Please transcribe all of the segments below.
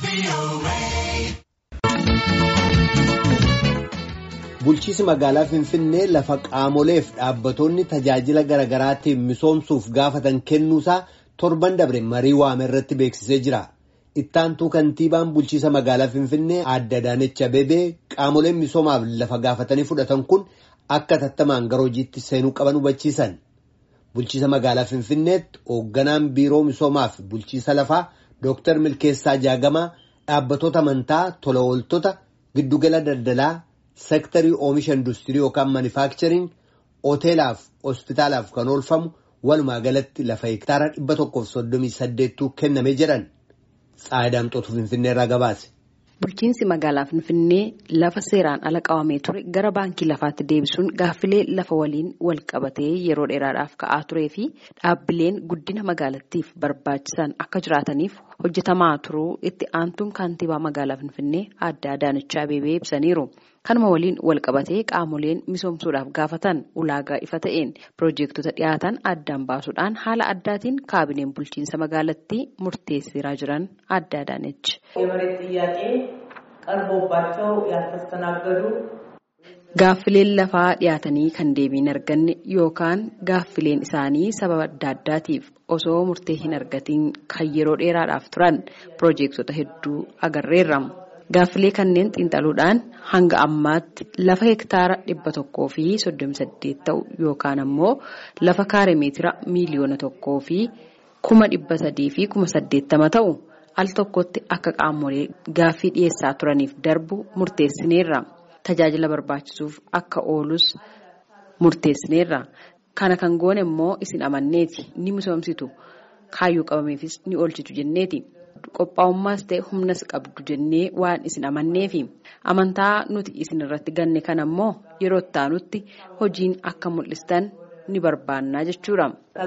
Bulchiinsi magaalaa Finfinnee lafa qaamoleef dhaabbattoonni tajaajila garaagaraatiif misoomsuuf gaafatan kennuusaa torban dabre marii waame irratti beeksisee jira. Ittaantuu kantiibaan bulchiinsa magaalaa Finfinnee Aadde Adaanech Abeebee qaamoleen misoomaaf lafa gaafatanii fudhatan kun akka tattamaan gara hojiitti seenuu qaban hubachiisan. Bulchiinsa magaalaa Finfinneetti hoogganaan biiroo misoomaaf bulchiinsa lafaa Dooktar Milkeessaa Jaagamaa dhaabbattoota amantaa tola ooltota giddugala daldalaa. Seektarii oomisha industirii yookaan maanifaakchariin hoteelaaf hospitaalaaf kan oolfamu walumaa galatti lafa hektaara dhibba tokkoof soddomii saddeettuu kennamee jedhan Tsaayidamxootu Finfinnee irraa gabaase. Bulchiinsi magaalaa Finfinnee lafa seeraan ala qabamee ture gara baankii lafaatti deebisuun gaaffilee lafa waliin wal qabatee yeroo dheeraadhaaf ka'aa turee fi dhaabbileen guddina magaalattiif barbaachisan akka jiraataniif hojjetamaa turuu itti aantuun kantiibaa magaalaa Finfinnee Aadde Adaanech Abeebee ibsaniiru. Kanuma waliin wal qabatee qaamoleen misoomsuudhaaf gaafatan ulaagaa ifa ta'een piroojeektota dhiyaatan addaan baasuudhaan haala addaatiin kaabineen bulchiinsa magaalattii murteessiraa jiran Aadde Adaanech. Gaaffileen lafaa dhiyaatanii kan deebii hin arganne yookaan gaaffileen isaanii sababa adda addaatiif osoo murtee hin argatiin kan yeroo dheeraadhaaf turan piroojeektota hedduu agarreerra. Gaaffilee kanneen xiinxaluudhaan hanga ammaatti lafa hektaara dhibba tokkoo fi soddomi saddeet ta'u yookaan ammoo lafa kaare meetira miiliyoona tokkoo fi kuma dhibba sadii fi kuma saddeettama ta'u al tokkotti akka qaamolee gaaffii dhiyeessaa turaniif darbu murteessineerra. Tajaajila barbaachisuuf akka oolus murteessineerra. Kana kan goone immoo isin amanneeti ni misoomsitu kaayyoo qabameefis ni oolchitu jenneeti. Qophaa'ummaas ta'e humnas qabdu jennee waan isin amanneefi amantaa nuti isin irratti ganne kana immoo yeroo ittaanutti hojiin akka mul'istan ni barbaannaa jechuudha.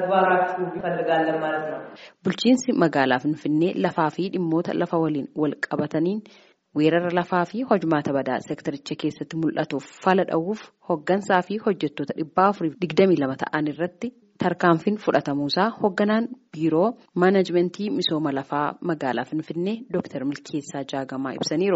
Bulchiinsi magaalaa Finfinnee lafaa fi dhimmoota lafa waliin wal qabataniin weerara lafaa fi hojmaata badaa seektaricha keessatti mul'atuuf fala dha'uuf hoggansaa fi hojjettoota dhibbaa afuriif digdamii lama ta'an irratti. tarkaanfiin fudhatamuusaa hoogganaan biiroo maanajimentii misooma lafaa magaalaa finfinnee dooktar milkeessaa jaagamaa ibsaniiru.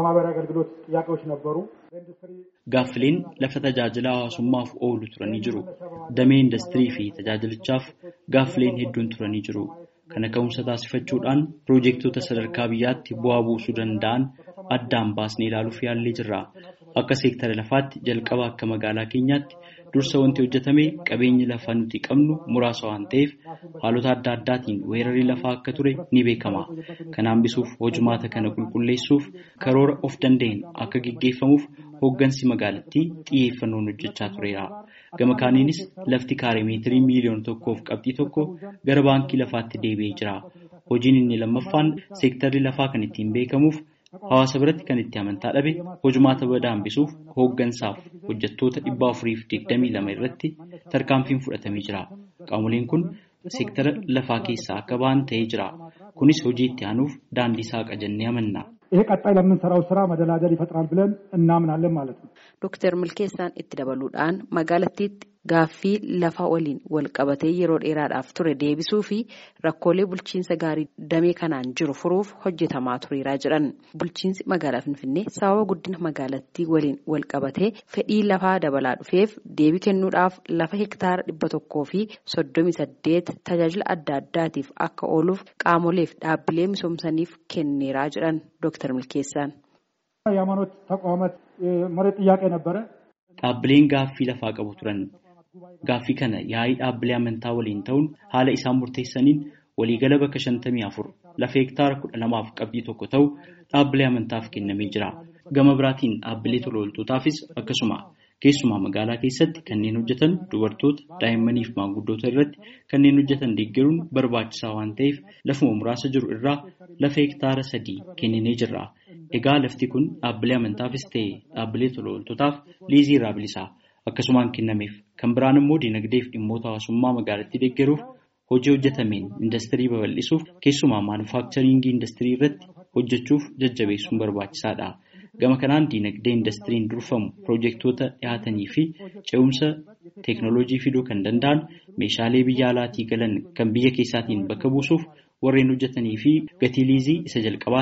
Gaaffileen lafa tajaajila hawaasummaaf oolu turanii jiru. Damee industirii fi tajaajilichaaf gaaffileen hedduun turanii jiru. Kana ka'umsa taasifachuudhaan piroojeektota sadarkaa biyyaatti bu'aa buusuu danda'an addaan baasnee ilaaluuf yaallee jirra. Akka seektara lafaatti jalqaba akka magaalaa keenyaatti dursa wanti hojjetame qabeenyi lafaa nuti qabnu muraasa waan ta'eef haalota adda addaatiin weerarri lafaa akka ture ni beekama. Kana hambisuuf hojumaata kana qulqulleessuuf karoora of danda'een akka gaggeeffamuuf hooggansi magaalattii xiyyeeffannoon hojjechaa tureera. Gama kaaniinis lafti kaaree meetirii miiliyoona tokkoof qabxii tokko gara baankii lafaatti deebi'ee jira. Hojiin inni lammaffaan seektarri lafaa kan ittiin beekamuuf Hawaasa biratti kan itti amantaa dhabe hojumaata badaa hambisuuf hooggansaaf hojjettoota dhibba afuriif digdamii lama irratti tarkaanfiin fudhatamee jira. Qaamoleen kun seektara lafaa keessaa akka ba'an ta'ee jira. Kunis hojii itti aanuuf daandii saaqa jennee amanna. ይሄ ቀጣይ ለምንሰራው ስራ መደላደል ይፈጥራል ብለን እናምናለን ማለት ነው። ዶክተር milkeessaan itti dabaluudhaan magaalattiitti gaaffii lafa waliin wal qabatee yeroo dheeraadhaaf ture deebisuu fi rakkoolee bulchiinsa gaarii damee kanaan jiru furuuf hojjetamaa tureeraa jedhan. Bulchiinsi magaalaa Finfinnee sababa guddina magaalattii waliin wal qabatee fedhii lafaa dabalaa dhufeef deebii kennuudhaaf lafa hektaara dhibba tokkoo fi soddomii saddeet tajaajila adda addaatiif akka ooluuf qaamoleef dhaabbilee misoomsaniif kenneeraa jedhan Dooktar Milkeessaan. የሃይማኖት ተቋማት መሬት ጥያቄ ነበረ። Dhaabbileen gaaffii lafaa qabu turan. Gaaffii kana yaa'ii dhaabbilee amantaa waliin ta'uun haala isaan murteessaniin waliigala bakka shantamii afur lafa hektaara kudha lamaaf qabxii tokko ta'u dhaabbilee amantaaf kennamee jira. Gama biraatiin dhaabbilee tola ooltotaafis akkasuma keessumaa magaalaa keessatti kanneen hojjetan dubartoota daa'immanii fi maanguddoota irratti kanneen hojjetan deeggaruun barbaachisaa waan ta'eef lafuma muraasa jiru irraa lafa hektaara sadii kenninee jirra. Egaa lafti kun dhaabbilee amantaafis ta'e dhaabbilee tola ooltotaaf liizii irraa bilisaa akkasumaan kennameef kan biraan immoo dinagdee fi dhimmoota hawaasummaa magaalattii deeggaruuf hojii hojjetameen industirii babal'isuuf keessumaa maanufaakcharingii industirii irratti hojjechuuf jajjabeessuun barbaachisaadha. Gama kanaan dinagdee indastiriin durfamu piroojeektoota dhiyaatanii fi ce'umsa teeknooloojii fiduu kan danda'an meeshaalee biyya alaatii galan kan biyya keessaatiin bakka buusuuf warreen hojjetanii fi gatii liizii isa jalqabaatiin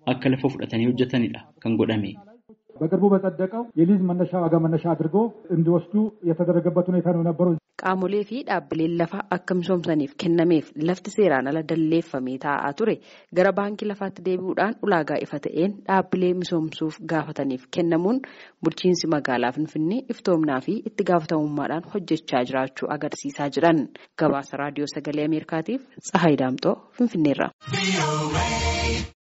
akka lafa fudhatanii hojjetanidha kan godhame. በቅርቡ በጸደቀው የሊዝ መነሻ ዋጋ መነሻ አድርጎ እንዲወስዱ የተደረገበት ሁኔታ ነው የነበረው። Qaamolee fi dhaabbileen lafa akka misoomsaniif kennameef lafti seeraan ala dalleeffamee taa'aa ture gara baankii lafaatti deebi'uudhaan ulaagaa ifa ta'een dhaabbilee misoomsuuf gaafataniif kennamuun bulchiinsi magaalaa Finfinnee iftoomnaa fi itti gaafatamummaadhaan hojjechaa jiraachuu agarsiisaa jiran. Gabaasa raadiyoo sagalee Ameerikaatiif Tsahaay Daamxoo Finfinneerra.